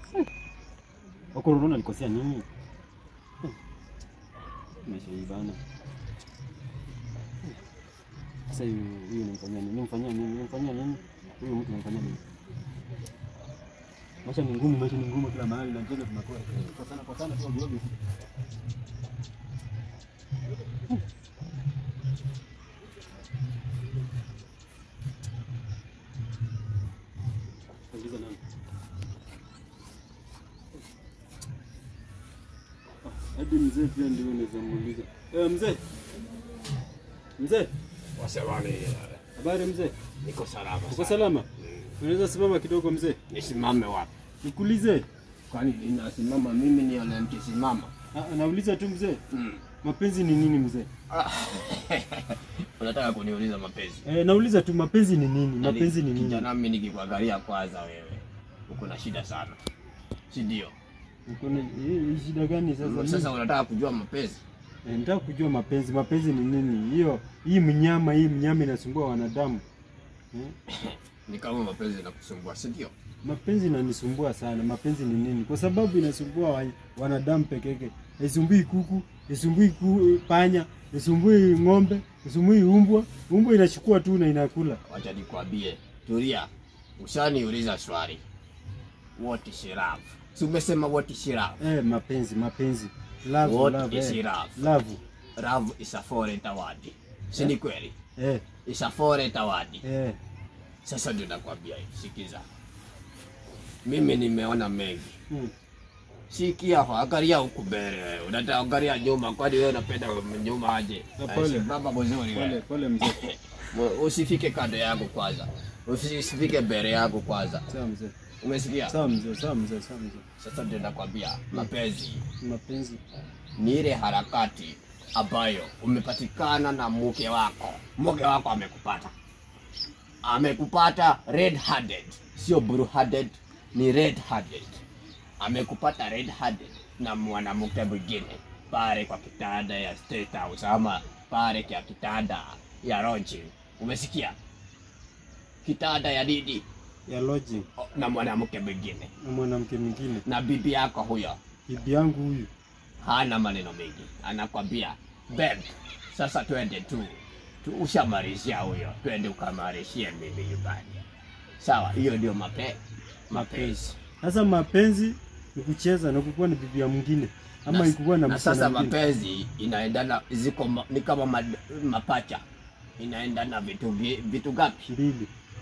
Wako unaona alikosea nini? Meshaibana. Sasa huyu huyu nimfanyia nini? Nimfanyia nini? Nimfanyia nini? Huyu mtu nimfanyia nini? Maisha ni ngumu, maisha ni ngumu kila mahali na njema tunakuwa. Kwa sana kwa sana tu ovyo. Uliza nani? Hadi mzee pia ndio unaweza muuliza. Eh, mzee. Mzee, Wasemani, habari mzee? niko salama Uko sana. salama? Unaweza simama kidogo mzee? Nisimame wapi? Nikuulize. Kwani ninasimama mimi ni yule mkisimama? Ah, Nauliza tu mzee. Mm. Mapenzi ni nini mzee? Unataka kuniuliza mapenzi? Eh, nauliza tu mapenzi ni nini? Mapenzi ni nini? Kijana, mimi nikikuangalia kwanza, wewe uko na shida sana, si ndio? Uko na hii hii shida gani sasa? Sasa unataka kujua mapenzi? Eh, Nataka kujua mapenzi. Mapenzi ni nini? Hiyo hii mnyama, hii mnyama inasumbua wanadamu. Eh? Ni kama mapenzi inakusumbua, si ndio? Mapenzi inanisumbua sana. Mapenzi ni nini? Kwa sababu inasumbua wa- wanadamu peke yake. Isumbui kuku, isumbui ku, panya, isumbui ng'ombe, isumbui umbwa. Umbwa inachukua tu na inakula. Wacha nikwambie, tulia. Ushaniuliza swali, what is love? Si umesema what is love? Eh, mapenzi, mapenzi. Love, What love, is eh. love? Love. Love is a foreign word, si ni kweli? Eh, Is a foreign word. eh. Sasa ndio nakwambia hivi, sikiza. Mimi nimeona mengi. Hmm. Sikia hapa, angalia huku mbele wewe. Unataka angalia nyuma, kwani wewe unapenda nyuma aje? Na pole. Eh, Baba mzuri Pole, wewe. pole mzee. Mu- Usifike kando yangu kwanza. Usifike mbele yangu kwanza. Sawa mzee. Umesikia? Sawa mzee, sawa mzee, sawa mzee. Sasa ndio nakwambia mapenzi Mapenzi. ni ile harakati ambayo umepatikana na mke wako. Mke wako amekupata, amekupata red handed, sio blue handed, ni red handed. Amekupata red handed na mwanamke mwingine pale kwa kitanda ya State House ama pale kwa kitanda ya lodging. Umesikia? Kitanda ya nini? Ya lodging O, na mwanamke mwingine na mwanamke mwingine. na bibi yako huyo Bibi yangu huyu. hana maneno mengi, anakwambia babe, sasa twende tu, tu ushamalizia huyo, twende ukamarishie mimi nyumbani. Sawa, hiyo ndio mape mapenzi. Sasa mapenzi ni kucheza na kukuwa ni bibi ya mwingine ama Na- ikuwa na na msichana sasa mwingine. mapenzi inaendana, ziko ma, ni kama mad, mapacha, inaendana vitu vi- vitu gapi? mbili.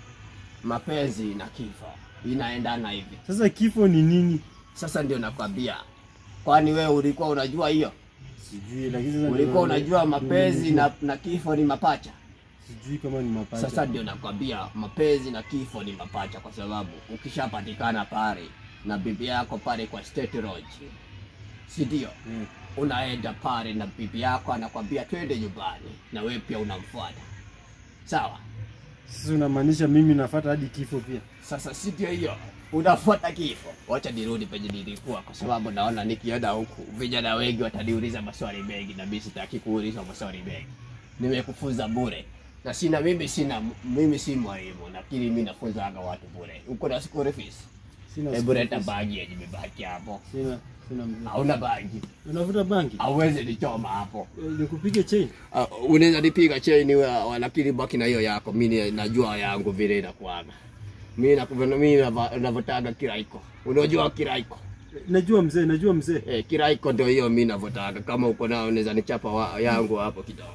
Mapenzi na kifo inaendana hivi. Sasa kifo ni nini? Sasa ndio nakwambia, kwani wewe ulikuwa unajua hiyo? Sijui, lakini sasa Ulikuwa ndio- unajua ndio mapenzi nimejua. na, na kifo ni mapacha? sijui kama ni mapacha. Sasa ndio nakwambia mapenzi na kifo ni mapacha, kwa sababu ukishapatikana pale na bibi yako pale kwa State Lodge, si ndio? Eh, Unaenda pale na bibi yako anakwambia twende nyumbani, na wewe pia unamfuata, sawa? Sasa unamaanisha mimi nafuata hadi kifo pia? Sasa si ndio hiyo, unafuata kifo. Wacha nirudi penye nilikuwa, kwa sababu naona nikienda huku vijana wengi wataniuliza maswali mengi, na mimi sitaki kuulizwa maswali mengi. Nimekufunza bure na sina mimi sina mimi si mwalimu, lakini mimi nafunzaga watu bure. Uko na school fees? Sina Hebu school leta fees. bagi yenye imebaki hapo. Sina, sina mzee. Hauna bagi, Unavuta bangi? hauwezi nichoma hapo. Eh, Nikupige chain? Uh, unaweza nipiga cheni wa, lakini baki na hiyo yako. Mimi najua yangu vile inakuaga. Mimi na mimi nava- navotaga kiraiko. Unajua kiraiko? Najua mzee, najua mzee. Eh, kiraiko ndio hiyo mimi navotaga. Kama uko nao unaweza nichapa wa, yangu hapo kidogo.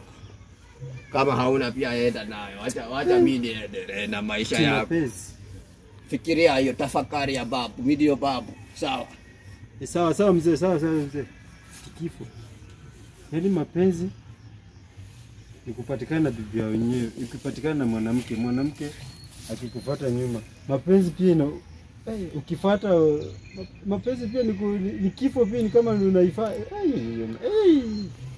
Kama hauna pia enda nayo. Acha acha mimi niendelee na maisha Sina yangu. pesa. Fikiria hiyo tafakari ya babu, mimi ndio babu. Sawa. Eh, sawa sawa mzee, sawa sawa mzee. Kifo. Yaani mapenzi ni kupatikana na bibi ya wenyewe, ikipatikana na mwanamke, mwanamke akikufuata nyuma. Mapenzi pia ina hey, ukifuata uh, ma- mapenzi pia ni, ku- ni, ni kifo pia ni kama unaifa hey, hey.